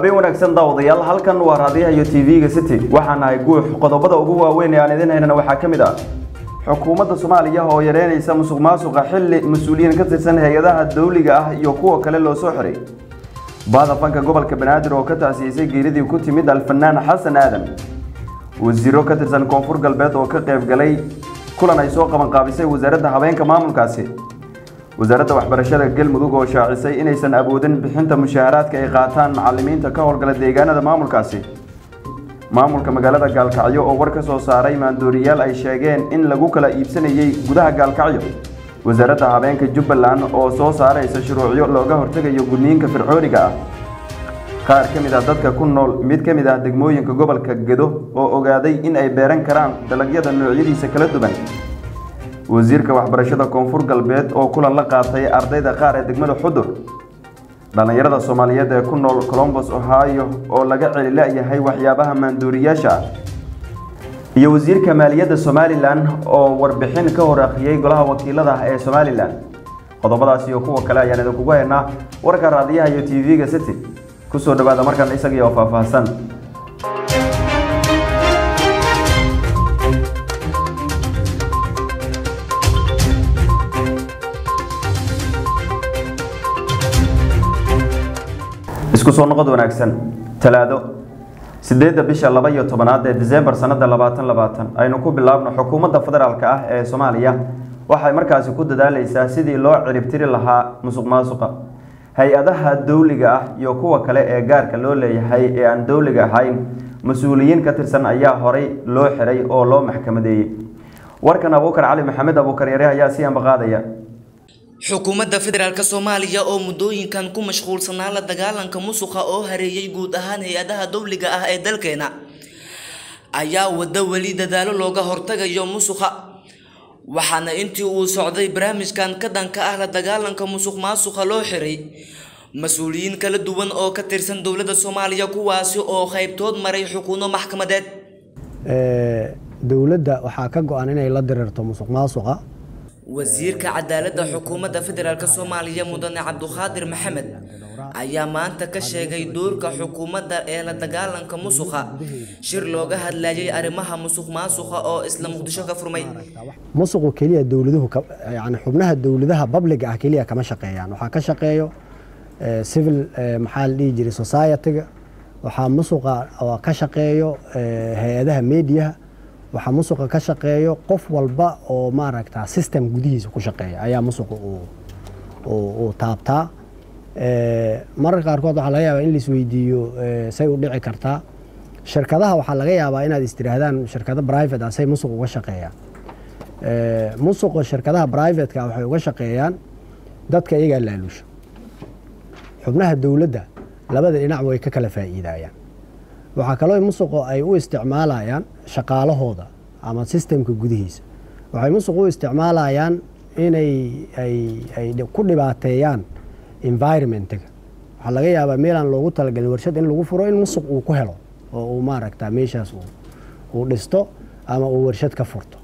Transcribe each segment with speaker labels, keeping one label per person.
Speaker 1: habeen wanaagsan daawadayaal halkan waa raadiyaha iyo tv-ga city waxaan nahay guux qodobada ugu waaweyn ee aan idin haynana waxaa ka mid ah xukuumadda soomaaliya oo yareynaysa musuq maasuqa xilli mas-uuliyiin ka tirsan hay-adaha dawliga ah iyo kuwa kale loo soo xiray baada fanka gobolka banaadir oo ka tacsiyisay geeridii ku timid alfanaan xasan aadan wasiiro ka tirsan koonfur galbeed oo ka qayb galay kulan ay soo qabanqaabisay wasaaradda habeenka maamulkaasi wasaaradda waxbarashada galmudug oo shaacisay inaysan awoodin bixinta mushaaharaadka ay qaataan macalimiinta ka howlgala deegaanada maamulkaasi maamulka magaalada gaalkacyo oo war ka soo saaray maandooriyaal ay sheegeen in lagu kala iibsanayay gudaha gaalkacyo wasaaradda habeenka jubbaland oo soo saaraysa shuruucyo looga hortegayo gudniinka fircooniga ah qaar ka mid ah dadka ku nool mid ka mid ah degmooyinka gobolka gedo oo ogaaday in ay beeran karaan dalagyada noocyadiisa kala duwan wasiirka waxbarashada koonfur galbeed oo kulan la qaatay ardayda qaar ee degmada xudur dhallinyarada soomaaliyeed ee ku nool colombos ohio oo laga celila-yahay waxyaabaha maanduuriyaasha ah iyo wasiirka maaliyadda somalilan oo warbixin ka hor akhriyey golaha wakiilada ee somalilan qodobadaas iyo kuwa kale ayaan idinkugu haynaa warka raadiyaha iyo tv-ga city kusoo dhawaada markan isagii oo faahfaahsan isku soo noqod wanaagsan talaado sideedda bisha laba iyo tobanaad ee disembar sanada labaatan labaatan aynu ku bilaabno xukuumadda federaalka ah ee soomaaliya waxay markaasi ku dadaaleysaa sidii loo ciribtiri lahaa musuq maasuqa hay-adaha dowliga ah iyo kuwa kale ee gaarka loo leeyahay ee aan dowliga ahayn mas-uuliyiin ka tirsan ayaa horay loo xiray oo loo maxkamadeeyey warkan abuukar cali maxamed abuukar yare ayaa si ambaqaadaya
Speaker 2: xukuumadda federaalk soomaaliya oo muddooyinkan ku mashquulsanaa la dagaalanka musuqa oo hareeyay guud ahaan hay-adaha dowliga ah ee dalkeena ayaa waddo weli dadaalo looga hortagayo musuqa waxaana intii uu socday barnaamijkan ka dhanka ah la dagaalanka musuq maasuqa loo xiray mas-uuliyiin kala duwan oo ka tirsan dowladda soomaaliya kuwaasi oo qaybtood maray xukuuno maxkamadeed
Speaker 3: dowladda waxaa ka go-an inay la dirirto musuq maasuqa
Speaker 2: wasiirka cadaaladda xukuumadda federaalk soomaaliya mudane cabduqaadir maxamed ayaa maanta ka sheegay doorka xukuumadda ee la dagaalanka musuqa shir looga hadlayay arrimaha musuq maasuqa oo isla muqdisho ka furmay
Speaker 3: musuqu keliya dowladuhu yani xubnaha dowladaha babliga ah keliya kama shaqeeyaan waxaa ka shaqeeyo civil maxaa la dhihi jiray society-ga waxaa musuqa ka shaqeeyo hay-adaha mediaha waxaa musuqa ka shaqeeyo qof walba oo maaragta system gudihiisa ku shaqeeya ayaa musuqa uu taabtaa mararka qaarkood waxaa laga yaabaa in laisweydiiyo say u dhici kartaa shirkadaha waxaa laga yaabaa inaad istiraahdaan shirkado private ah say musuq uga shaqeeyaan musuqa shirkadaha privateka waxay uga shaqeeyaan dadka iyagaa laaluusha xubnaha dowladda labada dhinac way ka kala faa'iidayaan waxaa kaloo musuqo ay u isticmaalayaan shaqaalahooda ama sistemka gudihiisa waxay musuq u isticmaalayaan inay ay ku dhibaateeyaan environmentga waxaa laga yaabaa meelaan loogu talagalin warshad in lagu furo in musuq uu ku helo oo uu maaragta meeshaas uu dhisto ama uu warshad ka furto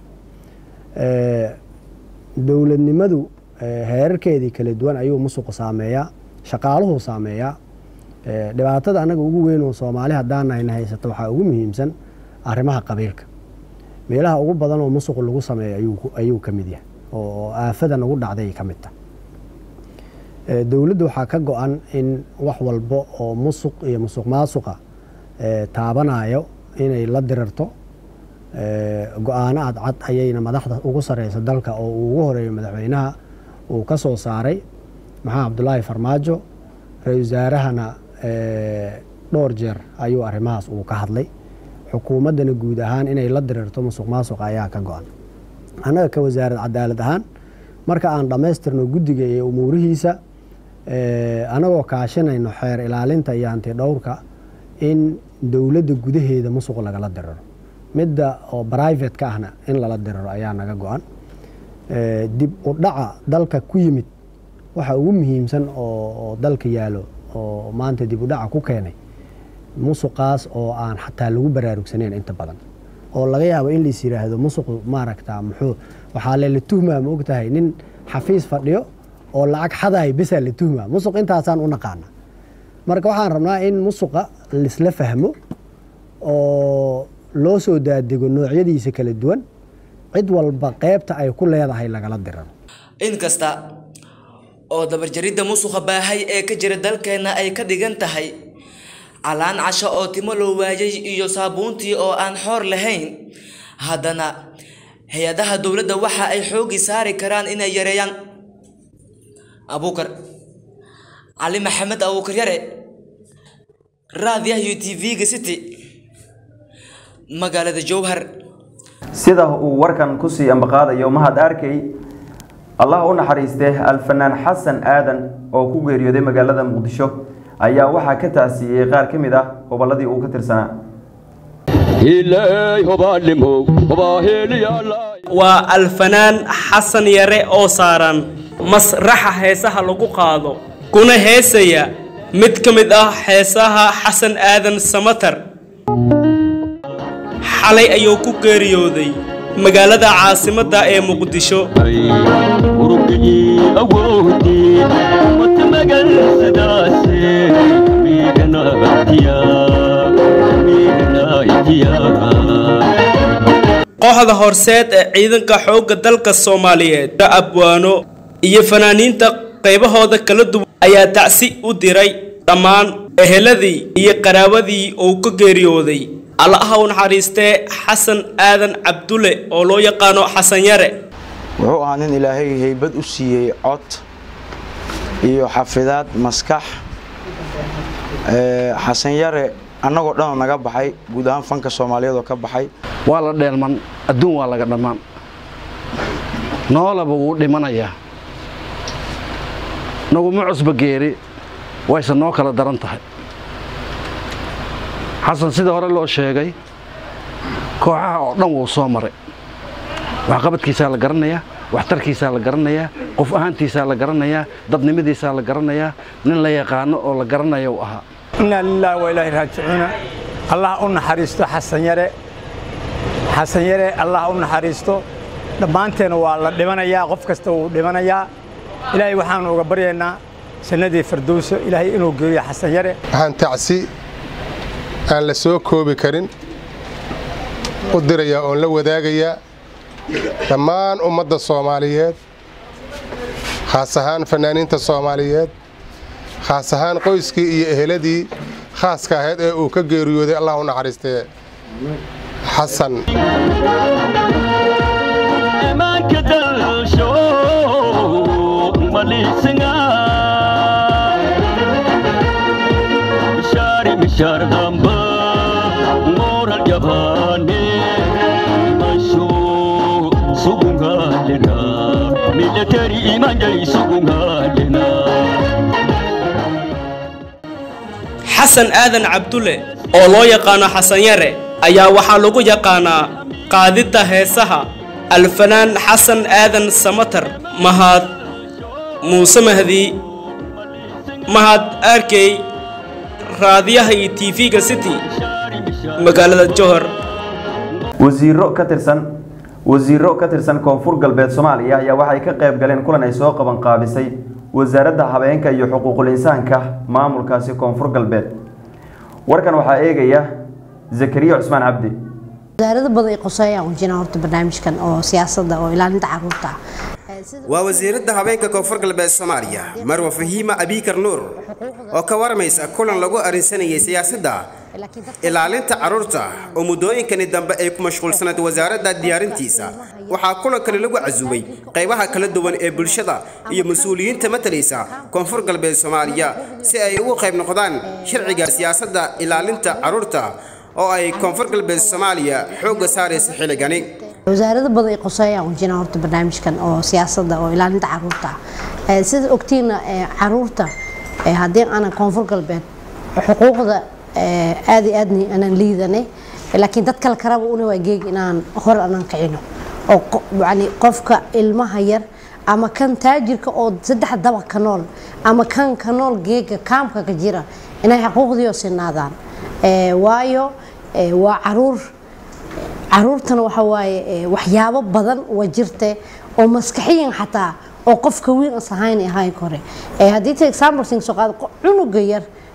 Speaker 3: dowladnimadu heerarkeedii kala duwan ayuu musuqu saameeyaa shaqaaluhu saameeyaa dhibaatada anaga ugu weyn oo soomaali haddaanayna haysato waxaa ugu muhiimsan arrimaha qabiilka meelaha ugu badan oo musuq lagu sameeyo ayuu ka mid yahay oo aafada nagu dhacday ka mid tah dowladda waxaa ka go-an in wax walbo oo musuq iyo musuq maasuqa taabanayo inay la dirirto go-aano cadcad ayayna madaxda ugu sareysa dalka oo uu ugu horeeyo madaxweynaha uu ka soo saaray maxamed cabdulaahi farmaajo ra-isul wasaarahana dhowr jeer ayuu arrimahaas uu ka hadlay xukuumaddana guud ahaan inay la dirirto musuq maasuqa ayaa ka go-an annaga ka wasaarad cadaalad ahaan marka aan dhammaystirno guddiga iyo umuurihiisa anagoo kaashinayno xeer ilaalinta iyo hanti dhowrka in dowladda gudaheeda musuq lagala diriro midda oo brivate-ka ahna in lala diriro ayaa naga go-an dib u dhaca dalka ku yimid waxa ugu muhiimsan oo dalka yaalo oo maanta dib u dhaca ku keenay musuqaas oo aan xataa lagu baraarugsanayn inta badan oo laga yaabo in lais yiraahdo musuqu maaragta muxuu waxaa lela tuhmaa ma ogtahay nin xafiis fadhiyo oo lacag xadaay besaa la tuhmaa musuq intaasaan u naqaana marka waxaan rabnaa in musuqa laisla fahmo oo loo soo daadego noocyadiisa kala duwan cid walba qeybta ay ku leedahay lagala diran
Speaker 2: inkasta oo dabarjaridda musuqa baahay ee ka jira dalkeenna ay ka dhigan tahay calaan casho oo timo loo waayay iyo saabuuntii oo aan xoor lahayn haddana hay-adaha dowladda waxa ay xoogi saari karaan inay yareeyaan abuukar cali maxamed abuukar yare raadiyaha iyo t v-ga city magaalada jowhar
Speaker 1: sida uu warkan kusii ambaqaadayo mahad arkey allah u naxariistee alfanaan xasan aadan oo ku geeriyooday magaalada muqdisho ayaa waxaa ka taasiiyey qaar ka mid ah gobolladii uu ka tirsanaa
Speaker 4: waa alfanaan xasan yare oo saaran masraxa heesaha lagu qaado kuna heesaya mid ka mid ah heesaha xasan aadan samatar xalay ayuu ku geeriyooday magaalada caasimadda ee muqdisho kooxda horseed ee ciidanka xoogga dalka soomaaliyeed abwaano iyo fanaaniinta qaybahooda kala duwan ayaa tacsi u diray dhammaan eheladii iyo qaraawadii uu ka geeriyooday allaha u naxariistee xasan aadan cabdulle oo loo yaqaano xasan yare
Speaker 5: wuxuu ahaa nin ilaahay haybad u siiyey cod iyo xafidaad maskax xasan yare annagoo dhanoo naga baxay guud ahaan fanka soomaaliyeed oo ka baxay
Speaker 6: waa la dheelman adduun waa laga dhammaan noolaba wuu dhimanayaa naguma cusba geeri wayse noo kala daran tahay xasan sida hore loo sheegay kooxaha oo dhan wuu soo maray waxqabadkiisaa la garanayaa waxtarkiisaa la garanayaa qof ahaantiisaa la garanayaa dadnimadiisaa la garanayaa nin la yaqaano oo la garanaya uu ahaa
Speaker 7: inaa lilaahi waa ilaahi raajicuuna allah u naxariisto xasan yare xasan yare allah u naxariisto dhammaanteena waa la dhimanayaa qof kasta wuu dhimanayaa ilaahay waxaanu uga baryaynaa jannadii firdowso ilaahay inuu geeyo xasan yare
Speaker 8: waxaan tacsi aan la soo koobi karin u dirayaa oon la wadaagayaa dhammaan ummadda soomaaliyeed khaas ahaan fanaaniinta soomaaliyeed khaas ahaan qoyskii iyo eheladii khaaska ahayd ee uu ka geeriyooday allah u naxariistee xasan
Speaker 4: xasan aadan cabdulle oo loo yaqaano xasan yare ayaa waxaa lagu yaqaanaa qaadidda heesaha alfanaan xasan aadan samatar mahad muuse mahdi mahad arkey raadiyaha iyo t v-ga city magaalada johor
Speaker 1: wasiiro ka tirsan wasiiro ka tirsan koonfur galbeed soomaaliya ayaa waxay ka qayb galeen kulan ay soo qaban qaabisay wasaaradda habeenka iyo xuquuqul insaanka maamulkaasi koonfur galbeed warkan waxaa eegaya zakariya cusmaan cabdi
Speaker 9: wasaarada badan ay qoseeyaan wajina horta barnaamijkan oo siyaasadda oo ilaalinta caruurta
Speaker 10: waa wasiiradda habeenka koonfur galbeed soomaaliya marwa fahiima abiikar nuur oo ka waramaysa kulan lagu arrinsanayay siyaasadda ilaalinta carruurta oo muddooyinkani dambe ay ku mashquulsanayd wasaaradda diyaarintiisa waxaa kulankani lagu casuubay qaybaha kala duwan ee bulshada iyo mas-uuliyiinta matalaysa koonfur galbeed soomaaliya si ay ugu qayb noqdaan sharciga siyaasadda ilaalinta carruurta oo ay koonfur galbeed soomaaliya xoogga saaraysa xilligani
Speaker 9: wasaarada badan ay qoseeyaan wajina horta barnaamijkan oo siyaasadda oo ilaalinta caruurta sida ogtiina caruurta haddii aanan koonfur galbeed xuquuqda aad iyo aadni aanan liidanay laakiin dad kale karaba una waa geeg inaan hor aanan kicino oo yani qofka ilmaha yar ama kan taajirka oo saddex daba ka nool ama kan ka nool geega kaamka ka jira inay xuquuqdiio sinaadaan waayo waa caruur caruurtana waxa waaye waxyaabo badan waa jirte oo maskaxiyan xataa oo qofka weyn as ahayn ahayn kore haddii ta example sing soo qaado cunuga yar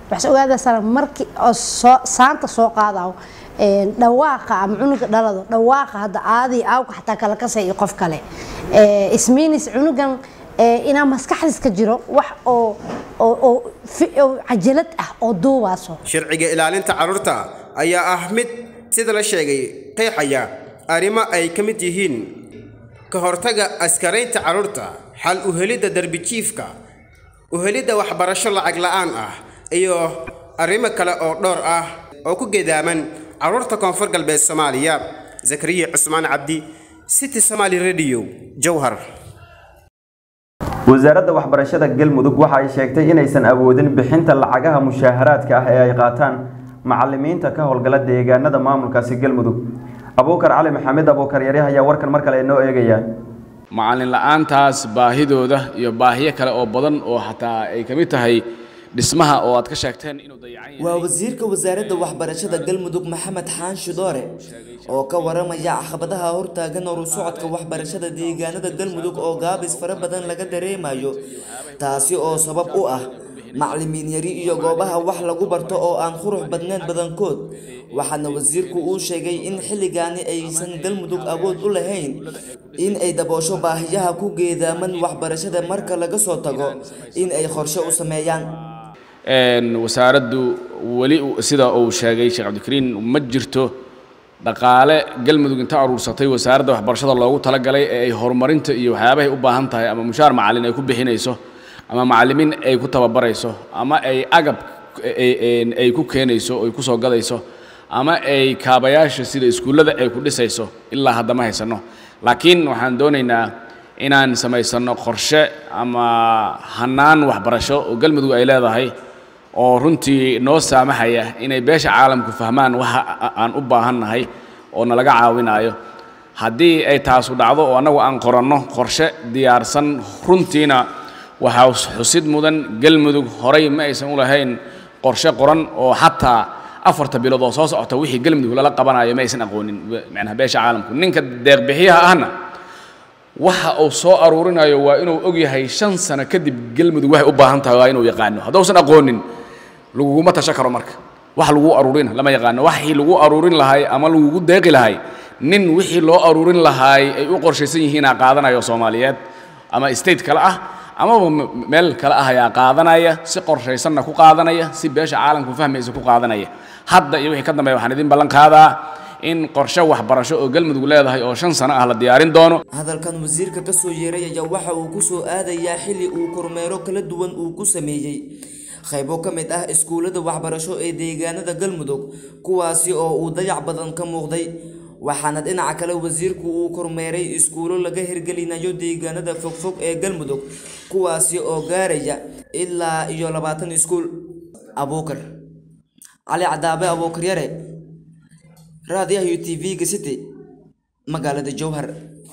Speaker 9: waxaas ogaadaysaa markii oo soo saanta soo qaadayo een, dhawaaqa ama cunuga dhalado dhawaaqa hadda aadii aawka xataa kala kasay iyo qof kale Ee, ismiinis cunugan ee, inaa maskaxdiis ka jiro wax oo oo oo fi- oo cajalad ah oo duubaaso
Speaker 10: sharciga ilaalinta carruurta ayaa ah mid sida la sheegay qeexaya arrimo ay ka mid yihiin ka hortagga askaraynta carruurta xal u helidda derbijiifka u helidda waxbarasho lacag la'aan ah iyo arrimo kale oo dhowr ah oo ku gedaaman carruurta koonfur galbeed soomaaliya zakariya cusmaan cabdi city somaali radio jowhar
Speaker 1: wasaaradda waxbarashada galmudug waxa ay sheegtay inaysan awoodin bixinta lacagaha mushaaharaadka ah ee ay qaataan macalimiinta ka howlgala deegaanada maamulkaasi galmudug abuukar cali maxamed abuukar yari ayaa warkan mar kale inoo eegaya
Speaker 11: macallin la'aantaas baahidooda iyo baahiyo kale oo badan oo xataa ay ka mid tahay dhismaha oo aad ka sheegteen inuu dayacan
Speaker 2: waa wasiirka wasaaradda waxbarashada galmudug maxamed xaanshe doore oo ka waramaya caqabadaha hortaagan horu socodka waxbarashada deegaanada galmudug oo gaabis fara badan laga dareemayo taasi oo sabab u ah macalimiin yari iyo goobaha wax lagu barto oo aan qurux badnayn badankood waxaana wasiirku uu sheegay in xilligaani aysan galmudug awood u lahayn in ay daboosho baahiyaha ku geedaaman waxbarashada marka laga soo tago in ay qorshe u sameeyaan
Speaker 11: Een, wasaaraddu weli u- sida uu sheegay sheekh cabdikariin ma jirto dhaqaale galmudug inta aruursatay wasaaradda waxbarashada loogu talagalay ee ay horumarinta iyo waxyaabahay u baahan tahay ama mushaar macallin ay ku bixinayso ama macallimiin ay ku tababarayso ama ay agab ay- ay- ay ku keenayso ay ku soo gadayso ama ay kaabayaasha sida iskuullada ay ku dhisayso ilaa hadda ma haysano laakiin waxaan doonaynaa inaan samaysano qorshe ama hannaan waxbarasho oo galmudug ay leedahay oo runtii noo saamaxaya inay beesha caalamku fahmaan waxa a- aan u baahannahay oo nalaga caawinayo haddii ay taasu dhacdo oo annagu aan qoranno qorshe diyaarsan runtiina waxaa xus- xusid mudan galmudug horay ma aysan u lahayn qorshe qoran oo xataa afarta bilood oo soo socota wixii galmudug lala qabanayo ma aysan aqoonin macnaha beesha caalamku ninka deeqbixiyaha ahna waxa uu soo aruurinayo waa inuu og yahay shan sano kadib galmudug waxay u baahan tahay waa inuu yaqaano haddausan aqoonin laguguma tasho karo marka wax lagu aruurin lama yaqaano waxii lagu aruurin lahay ama lagugu deeqi lahay nin wixii loo aruurin lahaay ay u qorshaysan yihiinaa qaadanayo soomaaliyeed ama state kale ah amaba m- meel kale ah ayaa qaadanaya si qorshaysanna ku qaadanaya si beesha caalamku fahmaysa ku qaadanaya hadda iyo wixii ka dambeeya waxaan idin ballan qaadaa in qorshe waxbarasho oo galmudug leedahay oo shan sano ah la diyaarin doono
Speaker 2: hadalkan wasiirka ka soo yeeray ayaa waxa uu ku soo aadayaa xilli uu kormeero kala duwan uu ku sameeyey qaybo ka mid ah iskuullada waxbarasho ee deegaanada galmudug kuwaasi oo uu dayac badan ka muuqday waxaana dhinaca kale wasiirku uu kormeeray iskuulo laga hirgelinayo deegaanada fogfog ee galmudug kuwaasi oo gaaraya ilaa iyo labaatan iskuul abuukar cali cadaabe abuukar yare raadiyaha u t v-ga city magaalada jowhar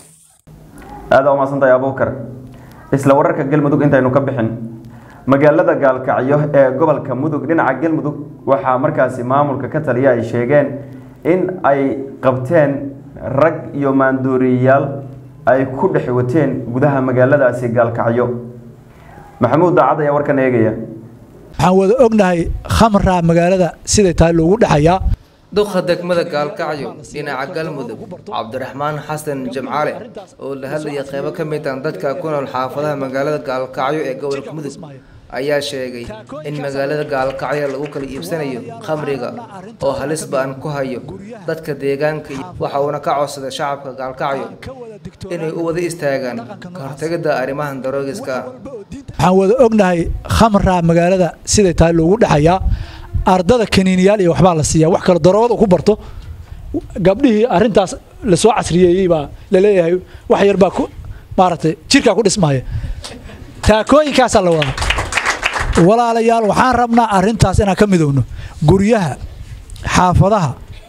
Speaker 1: aada u mahadsantahay abuukar isla wararka galmudug intaynu ka bixin magaalada gaalkacyo ee gobolka mudug dhinaca galmudug waxaa markaasi maamulka ka taliya ay sheegeen in ay qabteen rag iyo maandooriyayaal ay ku dhex wateen gudaha magaaladaasi gaalkacyo maxamuud daacad ayaa warkan eegaya
Speaker 12: waxaan wada ognahay khamraa magaalada siday tahay loogu dhexayaa
Speaker 13: duqa degmada gaalkacyo dhinaca galmudug cabdiraxmaan xasan jamcaale oo la hadlaya qeybo ka mid ah dadka ku nool xaafadaha magaalada gaalkacyo ee gobolka mudug ayaa sheegay in magaalada gaalkacyo lagu kala iibsanayo khamriga oo halis ba'an ku hayo dadka deegaanka iyo waxa uuna ka codsaday shacabka gaalkacyo inay u wada istaagaan ka hortagidda arrimahan daroogiska ah
Speaker 12: waxaan wada ognahay khamraa magaalada siday tahay loogu dhexayaa ardada kaniiniyaal iyo waxbaa la siiyaa wax kale daroogada ku barto gabdhihii arrintaas lasoo casriyeeyey baa laleeyahay wax yar baa ku maaragtay jirkaa ku dhismaya taakooyinkaasaa la wadaa walaalayaal waxaan rabnaa arrintaas inaan ka midowno guryaha xaafadaha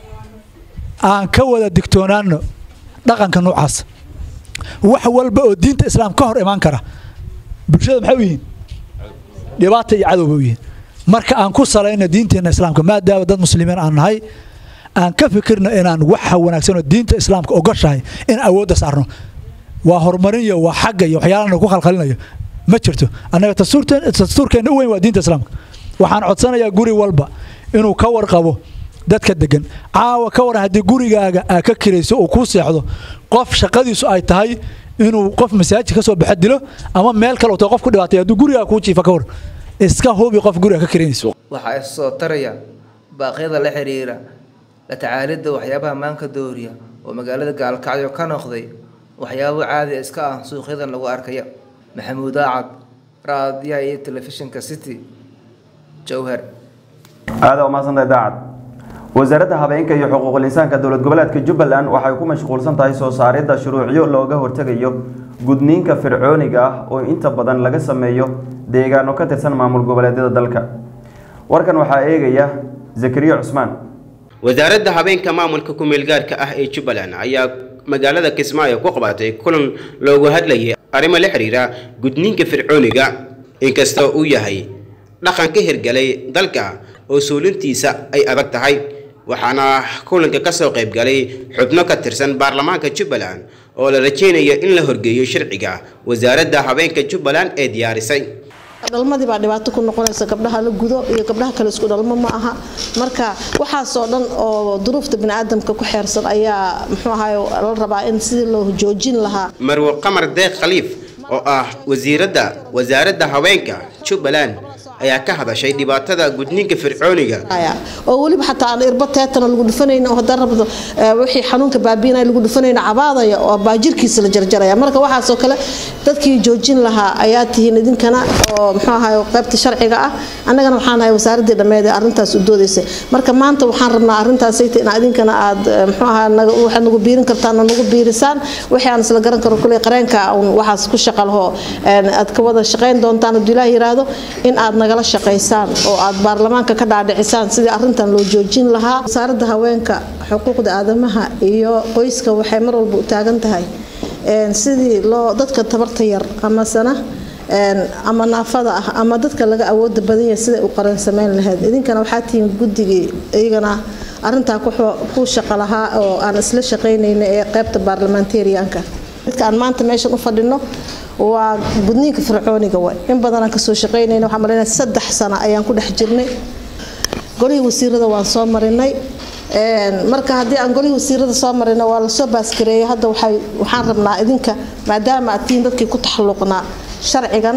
Speaker 12: aan ka wada digtoonaano dhaqanka noocaas wax walba oo diinta islaam ka hor imaan kara bulshada maxay u yihiin dhibaata iyo cadowba u yihiin marka aan ku salayno diinteenna islaamka maadaama dad muslimiin aan nahay aan ka fikirno inaan waxa wanaagsan oo diinta islaamka ogoshahay in awoodda saarno waa horumarin iyo waa xagga iyo waxyaalana ku khalkhalinayo ma jirto annaga dastuurkeenna u weyn waa diinta islaamka waxaan codsanayaa guri walba inuu ka warqabo dadka degan caawa ka waran haddii gurigaaga aa ka kirayso uu kuu seexdo qof shaqadiisu ay tahay inuu qof masaajid ka soo baxa dilo ama meel kale uu qof ku dhibaatay hadduu gurigaaga kuu jiifa ka war iska hubi qof guriga ka kiraynayso
Speaker 13: waxaa is soo taraya baaqyada la xiriira la tacaalidda waxyaabaha maanka dooriya oo magaalada gaalkacyo ka noqday waxyaabo caadi iska ah suuqyadan lagu arkaya maxamuud aacad raadiyaha iyo telefishinka city jowhar
Speaker 1: aada umaadsantay daacad wasaaradda habeenka iyo xuquuqul insaanka dowlad goboleedka jubbaland waxay ku mashquulsan tahay soo saaridda shuruucyo looga hortegayo gudniinka fircooniga ah oo inta badan laga sameeyo deegaano ka tirsan maamul goboleedyada dalka warkan waxaa eegaya zakariya cusmaan
Speaker 10: wasaaradda habeenka maamulka ku-meelgaarka ah ee jubbaland ayaa magaalada kismaayo ku qabatay kulan loogu hadlayay arrimo la xiriira gudniinka fircooniga inkastoo uu yahay dhaqan ka hirgalay dalka oo suulintiisa ay adag tahay waxaana kulanka ka soo qayb galay xubno ka tirsan baarlamaanka jubbaland oo la rajaynayo in la horgeeyo sharciga wasaaradda habeenka jubbaland ee diyaarisay
Speaker 14: dhalmadii baa dhibaato ku noqonaysa gabdhaha la gudo iyo gabdhaha kale isku dhalmo ma aha marka waxaasoo dhan oo duruufta biniaadamka ku xeersan ayaa muxuu ahaay la rabaa in sidii loo joojin lahaa
Speaker 10: marwo qamar deeq khaliif oo ah wasiiradda wasaaradda haweenka jubbaland ayaa ka hadashay dhibaatada gudniinka fircooniga
Speaker 14: oo weliba xataa aan irba teetana lagu dhufanayna oo haddaan rabdo wixii xanuunka baabiinaya lagu dhufanayna cabaadaya oo baajirkiisa la jarjaraya marka waxaasoo kale dadkii joojin lahaa ayaa tihiin idinkana oo muxuu ahaay qaybta sharciga ah annagana waxaan ahay wasaaradii dhammeed ee arrintaas u doodaysay marka maanta waxaan rabnaa arrintaasayta in idinkana aad muxuu ahaa waxaad nagu biirin kartaan oo nagu biirisaan wixii aan isla garan karo kuley qareenka waxaas ku shaqa laho aad ka wada shaqayn doontaan hadduu ilaah yiraahdo in aad naga shaqaysaan oo aad baarlamaanka ka dhaadhicisaan sidii arintan loo joojin lahaa wasaaradda haweenka xuquuqda aadamaha iyo qoyska waxay mar walba u taagan tahay sidii loo dadka tabarta yar amasana ama naafada ah ama dadka laga awooda badan yahay siday u qaran samayn lahayd idinkana waxaa tihiin guddigii iyagana arintaa ku shaqo lahaa oo aan isla shaqaynayna ee qaybta baarlamentarianka dadka aan maanta meeshan u fadhino waa gudniinka fircooniga way in badanaan kasoo shaqaynayna waxaan malaynayaa saddex sano ayaan ku dhex jirnay golihii wasiirada waan soo marinay marka haddii aan golihii wasiirada soo marina waa lasoo baaskareeyay hadda waxay waxaan rabnaa idinka maadaama aad tihiin dadkii ku taxalluqnaa sharcigan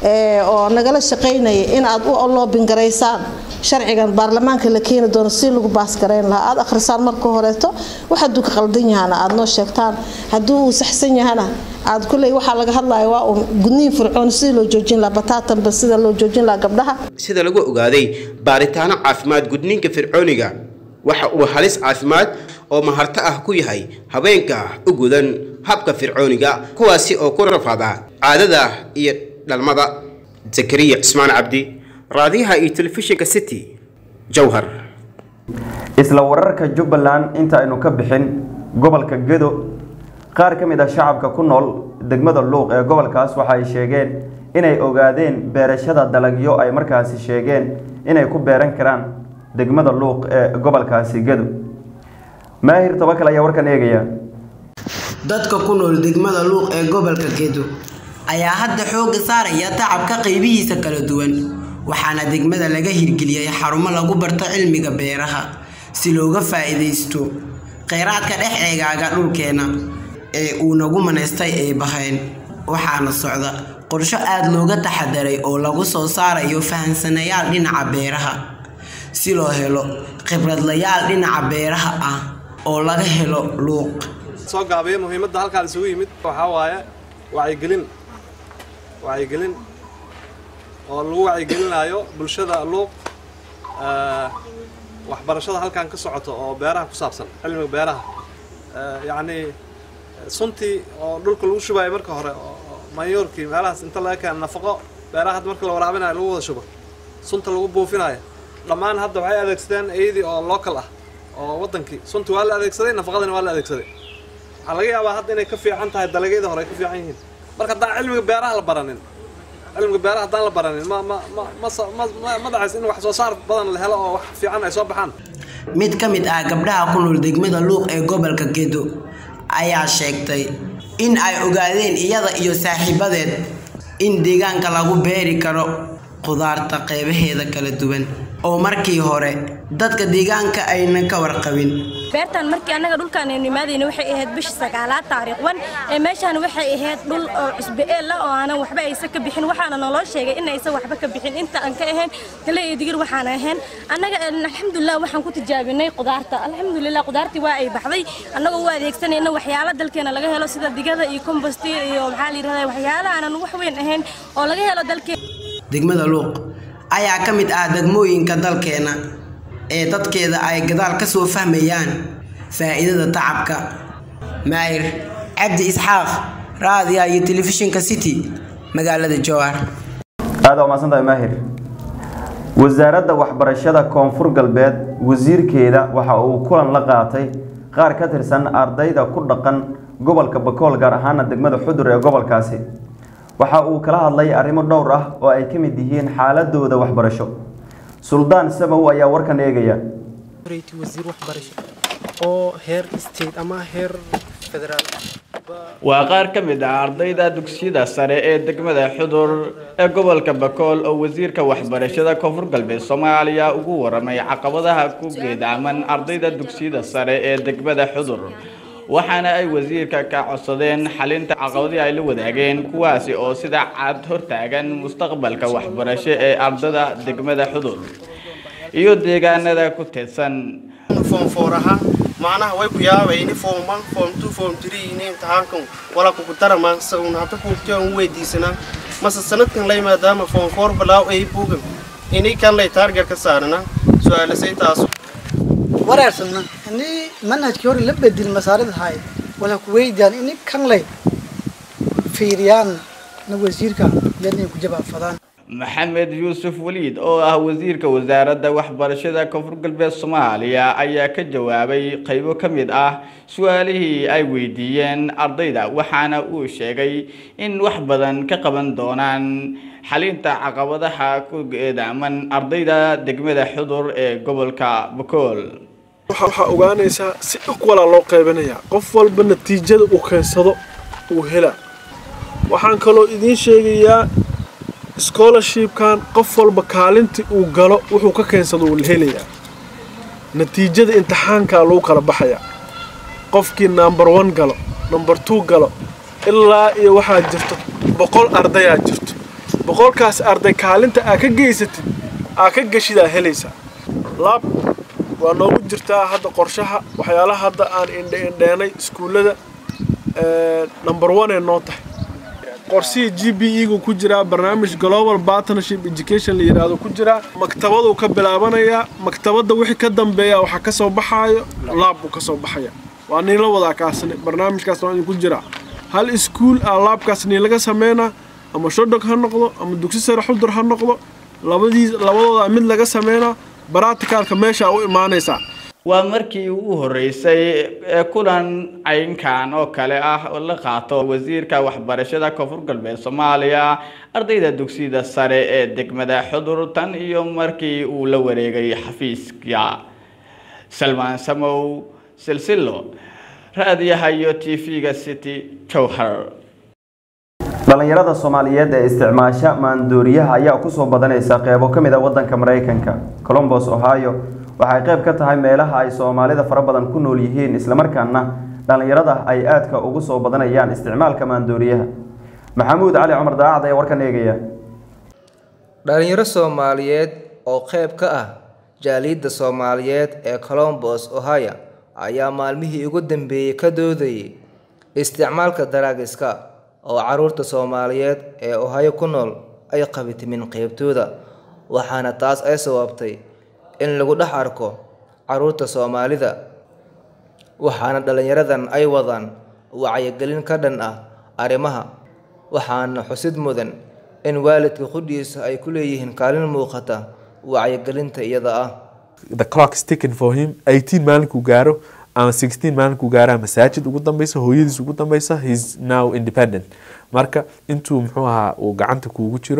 Speaker 14: oo nagala shaqaynaya in aad u loobingaraysaan sharcigan baarlamaanka la keeni doono si lagu baaskarayn lahaa aad akhrisaan marka horeeto wax hadduu ka qaldan yahana aad noo sheegtaan hadduu uu saxsan yahana aad kuley waxaa laga hadlaya waa uun gudniin fircoon sidii loo joojin lahaa bataatanba sida loo joojin lahaa gabdhaha
Speaker 10: sida lagu ogaaday baaritaano caafimaad gudniinka fircooniga waxa uu halis caafimaad oo maharto ah ku yahay habeenka u gudan habka fircooniga kuwaasi oo ku rafaada caadada iyo dhalmada zakariya cismaan cabdi raadiyaha iyo telefishinka city jowhar
Speaker 1: isla wararka jubbaland inta aynu ka bixin gobolka gedo qaar ka mid ah shacabka ku nool degmada luuq ee gobolkaas waxa ay sheegeen inay ogaadeen beerashada dalagyo ay markaasi sheegeen inay ku beeran karaan degmada luuq ee gobolkaasi gedo maahir tabakal ayaa warkan eegaya
Speaker 15: dadka ku nool degmada luuq ee gobolka gedo ayaa hadda xoogga saaraya tacabka qaybihiisa kala duwan waxaana degmada laga hirgeliyay xarumo lagu barto cilmiga beeraha si looga faa'iidaysto kheyraadka dhex eegaaga dhulkeena ee uu nagu manaystay ay bahayn waxaana socda qorsho aada looga taxadaray oo lagu soo saarayo fahansanayaal dhinaca beeraha si loo helo khibradlayaal dhinaca beeraha ah oo laga helo luuq
Speaker 16: soo gaabiya muhiimadda halkaan isugu yimid waxaa waaye wacyigelin wacyigelin oo lagu wacyigelinaayo bulshada luuq waxbarashada halkaan ka socoto oo beeraha ku saabsan cilmiga beeraha yacnii suntii oo dhulka lagu shubayo marka hore manyoorkii meelahaas inta laga keena nafaqo beeraha hadda marka la waraabinayo lagu wada shubo sunta lagu buufinayo dhammaan hadda waxay adeegsadeen eydii oo local ah oo wadankii suntii waa la adeegsaday nafaqadina waa la adeegsaday waxaa laga yaabaa hadda inay ka fiican tahay dalagyada hore ay ka fiican yihiin marka haddaan cilmiga beeraha la baranin cilmiga beeraha haddaan la baranin ma ma ma ma ma ma dhacaysa in wax soo saar badan la helo oo wax fiican ay soo baxaan
Speaker 15: mid ka mid ah gabdhaha ku nool degmada luuq ee gobolka gedo ayaa sheegtay in ay ogaadeen iyada iyo saaxiibadeed in deegaanka lagu beeri karo khudaarta qeybaheeda kala duwan oo markii hore dadka deegaanka aynan ka warqabin
Speaker 17: beertan markii annaga dhulkaan aynu imaadayna waxay ahayd bishii sagaalaad taariikh wan ee meeshaan waxay ahayd dhul oo cusbe eel ah oo aanan waxba aysan ka bixin waxaana naloo sheegay in aysan waxba ka bixin inta aan ka ahayn galey iyo digir waxaan ahayn annaga alxamdulilah waxaan ku tijaabinay qudaarta alxamdulilah qudaartii waa ay baxday annagoo u adeegsanayna waxyaalo dalkeena laga helo sida digada iyo kombosti iyo maxaa la yidhahdaa waxyaalo aanan wax weyn ahayn oo laga helo dalkeena
Speaker 15: degmada luuq ayaa ka mid ah degmooyinka dalkeena ee dadkeeda ay gadaal ka soo fahmayaan faa'iidada tacabka maayir cabdi isxaaq raadiga iyo telefishinka city magaalada jowhar
Speaker 1: aad waa mahadsantahay maahir wasaaradda waxbarashada koonfur galbeed wasiirkeeda waxa uu kulan la qaatay qaar ka tirsan ardayda ku dhaqan gobolka bakool gaar ahaana degmada xudur ee gobolkaasi waxa uu kala hadlay arrimo dhowr ah oo ay ka mid yihiin xaaladooda waxbarasho suldaan samow ayaa warkan eegaya
Speaker 18: wasiir waxbarasho oo heer state ama heer federaal
Speaker 19: waa qaar ka mid ah ardayda dugsiyada sare ee degmada xudur ee gobolka bakool oo wasiirka waxbarashada koonfur galbeed soomaaliya ugu waramay caqabadaha ku geedaaman ardayda dugsiyada sare ee degmada xudur waxaana ay wasiirka ka codsadeen xalinta caqabadii ay la wadaageen kuwaasi oo sida cad hortaagan mustaqbalka waxbarasho ee ardada degmada xudur iyo deegaanada ku teedsan
Speaker 18: foomfooraha macnaha way ku yaabayni foom one foom two foom three ini imtixaankan wala kugu daramaan se uun hadda kuugtiya un weydiisanaa mase sanadkan lay maadaama foom foor balaaw ay buugan ini kan lay taarget ka saarana su-aalasay taas
Speaker 20: wareersanna ini manhajkii hore la bedel masaarida haay wala ku weydiyaan ini kan lay fiiriyaan na wasiirka yadnay ku jawaabfadaan
Speaker 19: maxamed yuusuf waliid oo ah wasiirka wasaaradda waxbarashada koonfur galbeed soomaaliya ayaa ka jawaabay qaybo ka mid ah su-aalihii ay weydiiyeen ardayda waxaana uu sheegay in wax badan ka qaban doonaan xalinta caqabadaha ku geedaaman ardayda degmada xudur ee gobolka bakool
Speaker 21: waxaa ogaanaysaa si ikwalaa loo qaybanayaa qof walba natiijada uu keensado uu hela waxaan kaloo idiin sheegayaa scholarshipkan qof walba kaalintii uu galo wuxuu ka keensado uu helayaa natiijada imtixaankaa lagu kala baxayaa qofkii number one galo number two galo ilaa iyo waxaa jirto boqol ardayaa jirto boqolkaas arday kaalinta aa ka geysatid aa ka geshidaa helaysaa laab waa noogu jirtaa hadda qorshaha waxyaalaha hadda aan indhe indheenay iskuullada number one ee noo tahay qorsihii g b e gu ku jiraa barnaamij global partnership education la yidhaahdo ku jiraa maktabaduu ka bilaabanayaa maktabadda wixii ka dambeeya waxaa ka soo baxaayo laab buu ka soo baxaya waa niin la wadaa kaasne barnaamijkaas waa idinku jiraa hal iskuul aa laabkaas niin laga sameynaa ama shodog ha noqdo ama dugsi sare xudur ha noqdo labadii labadooda mid laga sameynaa baraticalka meesha u imaanaysaa
Speaker 19: waa markii ugu horeysay ee kulan caynkan oo kale ah oo la qaato wasiirka waxbarashada koonfur galbeed soomaaliya ardayda dugsiyada sare ee degmada xudur tan iyo markii uu la wareegay xafiiska salmaan samow silsilo raadiyaha iyo t v-ga city jowhar
Speaker 1: dhalinyarada soomaaliyeed ee isticmaasha maandooriyaha ayaa kusoo badanaysa qeybo ka mid a wadanka maraykanka colombos ohio waxay qayb ka tahay meelaha ay soomaalida fara badan ku nool yihiin islamarkaana dhallinyarada ay aadka ugu soo badanayaan isticmaalka maandooriyaha maxamuud cali cumar daacad ayaa warkan eegaya
Speaker 13: dhalinyaro soomaaliyeed oo qayb ka ah jaaliyadda soomaaliyeed ee colombos ohio ayaa maalmihii ugu dambeeyey ka doodayay isticmaalka daraagiska oo caruurta soomaaliyeed ee ohio ku nool ay qabitimin qeybtooda waxaana taas ay sababtay in lagu dhex arko caruurta soomaalida waxaana dhallinyaradan ay wadaan wacyigelin ka dhan ah arrimaha waxaana xusid mudan in waalidka qudhiisa ay ku leeyihiin kaalin muuqata wacyigelinta iyada ah
Speaker 22: the clock is ticking for him 18 maalinkuu gaaro ama 16 maalinkuu gaaraa masaajid ugu dambeysa hooyadiis ugu dambeysa heis now independent marka intuu muxuu ahaa uu gacanta kuugu jiro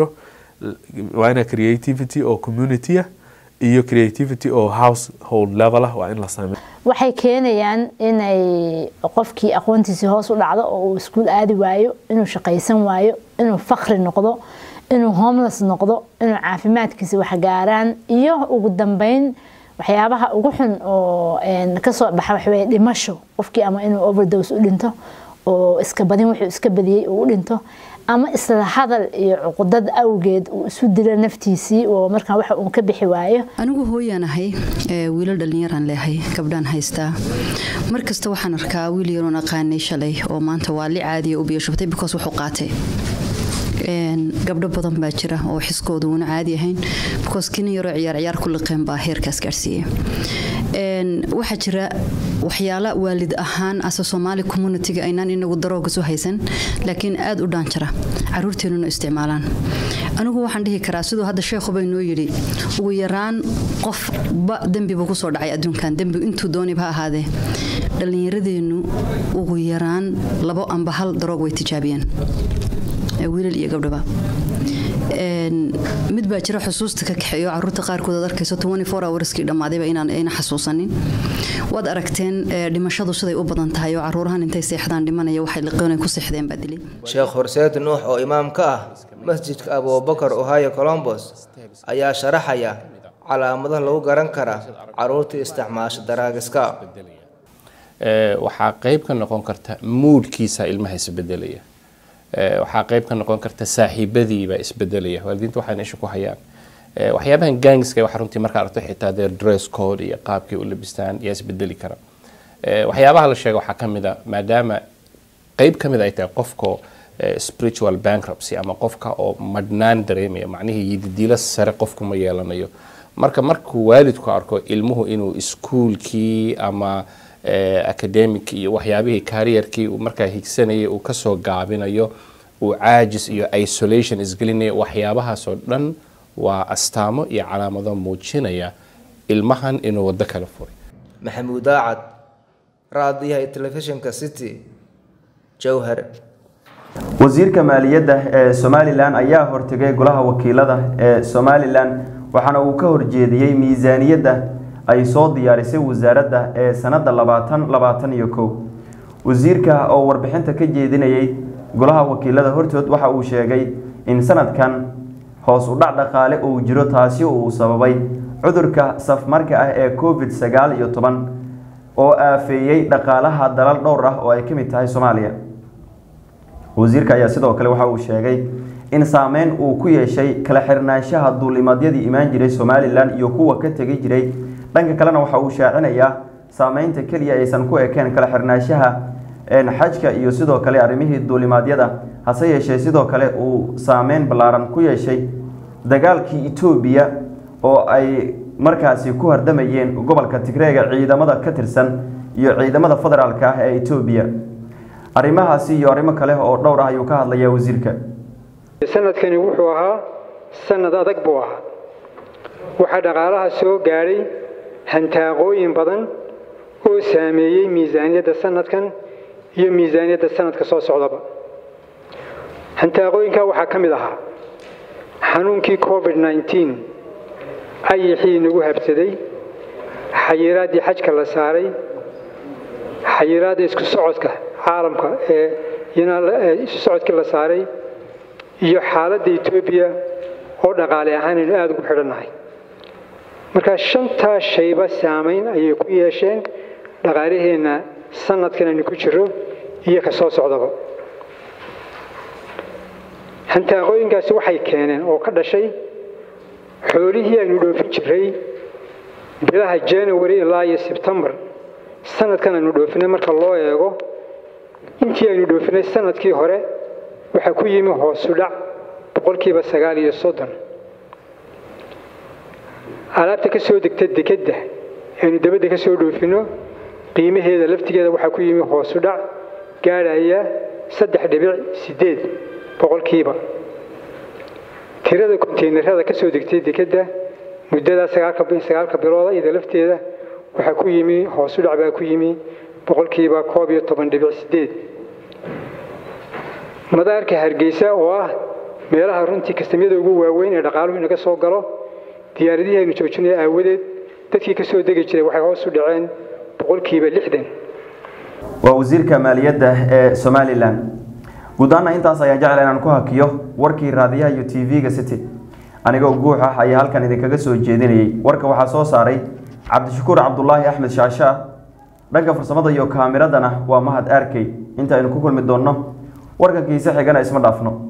Speaker 22: waa ina creativity oo community ah iyo creativity oo household level ah waa in la sameeyo
Speaker 23: waxay keenayaan inay qofkii aqoontiisii hoos u dhacdo oo uu iskuul aadi waayo inuu shaqaysan waayo inuu fakri noqdo inuu homeless noqdo inuu caafimaadkiisa wax gaaraan iyo ugu dambeyn waxyaabaha ugu xun oo kasoo baxa waxaweye dhimasho qofkii ama inuu overdose u dhinto oo iska badin wuxuu iska badiyey uu u dhinto ama isla hadal iyo cuqudad awgeed uu isu dilo naftiisii oo markaa waxa uu ka bixi waayo
Speaker 3: anigu hooyaan ahay wiilal dhallinyaraan leehay gabdhaan haystaa mar kasta waxaan arkaa wiil yaroon aqaanay shalay oo maanta waa li caadiya u biyashubtay because wuxuu qaatay gabdho badan baa jira oo xiskooda uuna caadi ahayn because kinin yaroo ciyaar ciyaar ku liqeen baa heerkaas gaarsiiyey waxaa jira waxyaala waalid ahaan ase soomaali communitiga aynaan inagu darooga soo haysan laakiin aad u dhaanjara caruurteenuna isticmaalaan anigu waxaan dhihi karaa siduu hadda sheekhuba inoo yidhi ugu yaraan qofba dembibu kusoo dhacay adduunkan dembi intuu dooniba ha ahaadee dhallinyaradeennu ugu yaraan labo amba hal daroog way tijaabiyeen wiilal iyo gabdhaba mid baa jira xusuusta ka kaxeeyo caruurta qaarkood aad arkayso hourskii dhammaadayba inaan ayna xasuusanin waad aragteen dhimashadu siday u badan tahay oo caruurahan intay seexdaan dhimanaya waxay liqoonay ku seexdeen baa dilay
Speaker 13: sheekh horseed nuux oo imaam ka ah masjidka abubakar ohio colombos ayaa sharaxaya calaamadaha lagu garan kara caruurta isticmaasha daraagiska
Speaker 5: waxaa qayb ka noqon karta muudkiisa ilmaha isbedelaya waxaa qayb ka noqon karta saaxiibadiibaa isbedelaya waalidiinta waxay meesha ku hayaan waxyaabahan gangska waxa runtii markaa aragto xitaa dee dress code iyo qaabkay u labistaan yaa isbedeli kara waxyaabaha la sheega waxaa kamid a maadaama qayb ka mid ay tahay qofka spiritual bankruptcy ama qofka oo madhnaan dareemaya macnihii yididiilo sare qofku ma yeelanayo marka markuu waalidku arko ilmuhu inuu iskuulkii ama academic iyo waxyaabihii kariyarkii uu markaa higsanayay uu kasoo gaabinayo uu caajis iyo isolation isgelinayo waxyaabahaasoo dhan waa astaamo iyo calaamado muujinaya ilmahan inuu waddo kala furay
Speaker 13: maxamuud daacad raadiyaha telefishinka city jowhar
Speaker 1: wasiirka maaliyadda ee somalilan ayaa hortegay golaha wakiilada ee somalilan waxaana uu ka horjeediyey miisaaniyadda ay soo diyaarisay wasaaradda ee sanadda labaatan labaatan iyo kow wasiirka oo warbixinta ka jeedinayay golaha wakiilada hortood waxa uu sheegay in sanadkan hoos u dhac dhaqaale uu jiro taasi uu sababay cudurka safmarka ah ee covid sagaal iyo toban oo aafeeyey dhaqaalaha dalal dhowr ah oo ay ka mid tahay soomaaliya wasiirka ayaa sidoo kale waxa uu sheegay in saameyn uu ku yeeshay kala xirnaanshaha duulimaadyadii imaan jiray somalilan iyo kuwa ka tegi jiray dhanka kalena waxa uu shaacinayaa saameynta keliya aysan ku ekeen kala xirnaanshaha xajka iyo sidoo kale arrimihii duulimaadyada hase yeeshee sidoo kale uu saameyn ballaaran ku yeeshay dagaalkii etoobiya oo ay markaasi ku hardamayeen gobolka tigreega ciidamada ka tirsan iyo ciidamada federaalka ah ee etoobiya arrimahaasi iyo arrimo kale oo dhowr ah ayuu ka hadlayaa wasiirka
Speaker 6: sanadkani wuxuu ahaa sanad adag buu ahaa waxaa dhaqaalaha soo gaadhay hantaaqooyin badan oo saameeyey miisaaniyadda sanadkan iyo miisaaniyadda sanadka soo socdaba hantaaqooyinkaa waxaa ka mid ahaa xanuunkii covid nneteen ayixii nagu habsaday xayiraaddii xajka la saaray xayiraadda isku socodka caalamka ee isu socodkii la saaray iyo xaaladda etoobiya oo dhaqaale ahaan aynu aada ugu xidhannahay markaa shantaa shayba saamayn ayay ku yeesheen dhaqaalaheenna sanadkan aynu ku jiro iyo ka soo socdaba hantaaqooyinkaasi waxay keeneen oo ka dhashay xoolihii aynu dhoofin jiray bilaha january ilaa iyo sebtembar sanadkan aynu dhoofinay marka loo eego intii aynu dhoofinay sanadkii hore waxaa ku yimi hoosu dhac boqolkiiba sagaal iyo soddon alaabta ka soo degta dekedda aynu dabadda ka soo dhoofinno qiimaheeda laftigeeda waxaa ku yimi hoosu dhac gaadhaya saddex dhibic siddeed boqolkiiba tirada konteynerada ka soo degtay dekedda muddadaa sagaalka bilooda iyada lafteeda waxaa ku yimi hoosu dhac baa ku yimi boqolkiiba koob iyo toban dhibic siddeed madaarka hargeysa oo ah meelaha runtii kastamyada ugu waaweyn ee dhaqaaluhu inaga soo galo diyaaradihii aynu joojinay aawadeed dadkii ka soo degi jiray waxay hoos u dhaceen boqolkiiba lixdan
Speaker 1: waa wasiirka maaliyadda ee somalilan guud ahaana intaas ayaan jecla inaan ku hakiyo warkii raadiyaha iyo tv-ga city anigoo guux ah ayaa halkan idinkaga soo jeedinayay warka waxaa soo saaray cabdishakuur cabdulaahi axmed shaashaa dhanka farsamada iyo kaamiradana waa mahad arkey inta aynu ku kulmi doonno warkankiisa xigana isma dhaafno